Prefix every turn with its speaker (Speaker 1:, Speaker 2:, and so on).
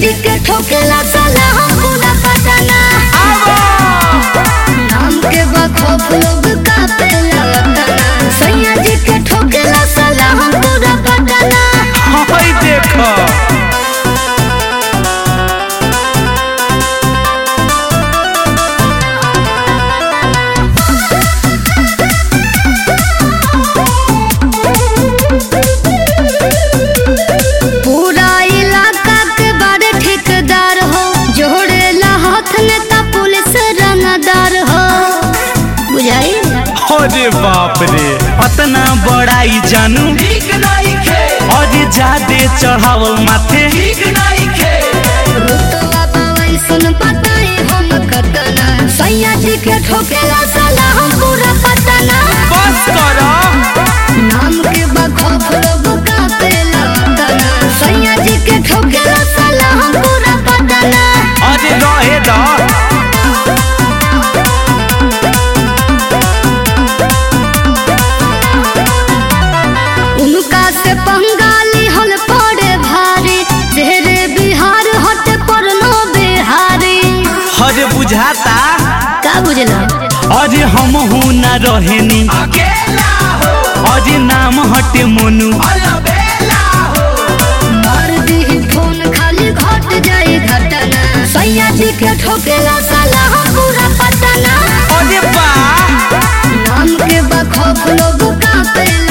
Speaker 1: जी के ठोकेला साला हम पूरा पटना नाम के बखौफ लोग कापेला वतना सैया जी के ठोकेला साला हम पूरा पटना
Speaker 2: हई देखो
Speaker 1: पूरा इलाका के बड़े ठेकेदार हो जोड़ेला हाथ में ता पुलिस रंगदार हो बुझाई
Speaker 2: अरे बाप रे अतना बड़ाई जानू और जादे चढ़ावल माथे
Speaker 1: रुतवा पावई सुन पताई हम कतना सैया जी के ठोकेला साला हम पूरा पटना
Speaker 2: बस करो
Speaker 1: नाम के बखौफ लोग कापेला वतना सैया जी के ठोकेला साला हम पूरा पटना
Speaker 2: अरे रहे द
Speaker 1: उनका से पंगाली हल पड़े भारी तेरे बिहार हट परनो बिहारी
Speaker 2: अरे बुझाता
Speaker 1: का बुझला
Speaker 2: अरे हम हूँ ना रहेनी अरे नाम हटे मोनू
Speaker 1: मार दी फोन खाली घट जाई घटना सैया जी के ठोकेला साला हम पूरा पटना
Speaker 2: अरे बा
Speaker 1: नाम के बखौफ लोग कापेला